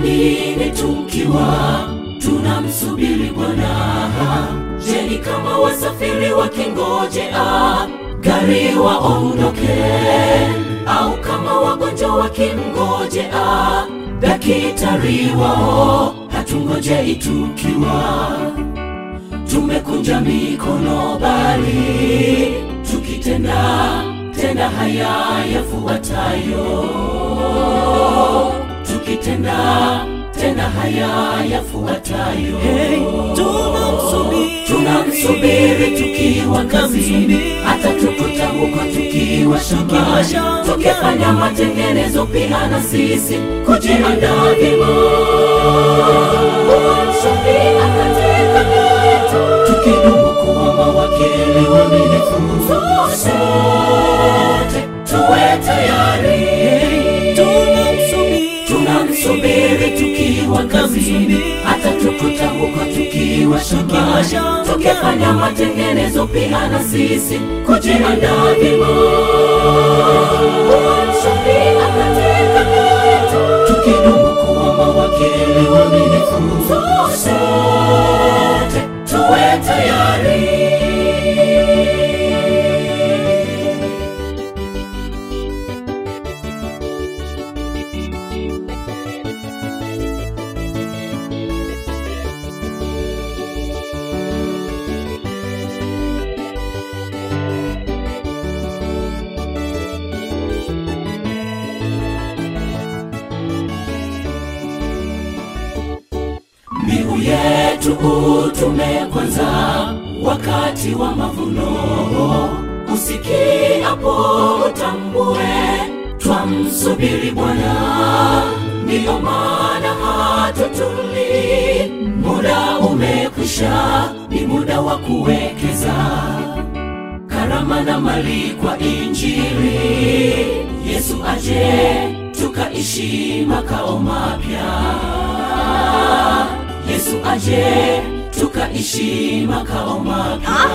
nini tukiwa tunamsubiri Bwana? Je, ni kama wasafiri wakingojea gari waondoke, au kama wagonjwa wakimngojea daktari wao? Hatungojei tukiwa tumekunja mikono, bali tukitenda tenda haya yafuatayo, tukitenda tenda haya yafuatayo. tunamsubiri. Tunamsubiri tukiwa kazini, hata tukuta huko tukiwa shambani, shambani. tukifanya matengenezo pia na sisi kujiandaa vyema. Msubiri katika yetu, tukidumu kuwa mawakili waaminifu, sote tuwe tayari tunamsubiri. tunamsubiri tukiwa kazini, hata tukuta huko tukiwa shambani, shambani. tukifanya matengenezo pia na sisi kujiandaa vyema. Msubiri katika yetu, tukidumu kuwa mawakili waaminifu, sote tuwe tayari. Mbiu yetu utume kwanza wakati wa mavuno, usikiapo utambue twamsubiri Bwana. Ndiyo maana hatutuli, muda umekwisha, ni muda wa kuwekeza karama na mali kwa Injili. Yesu aje tukaishi makao mapya. Yesu aje tukaishi makao mapya.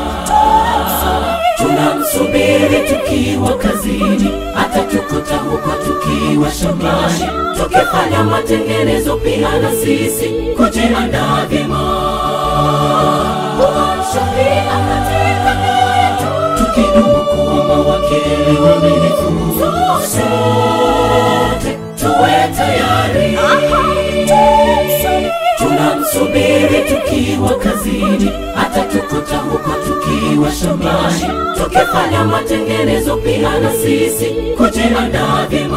Tunamsubiri tukiwa kazini, hata tukuta huko tukiwa shambani, tukifanya matengenezo pia na sisi kujiandaa vyema. Msubiri katika yetu, tukidumu kuwa mawakili waaminifu, sote tuwe tayari tunamsubiri tukiwa kazini, hata tukuta huko tukiwa shambani, tukifanya matengenezo pia na sisi kujiandaa vyema.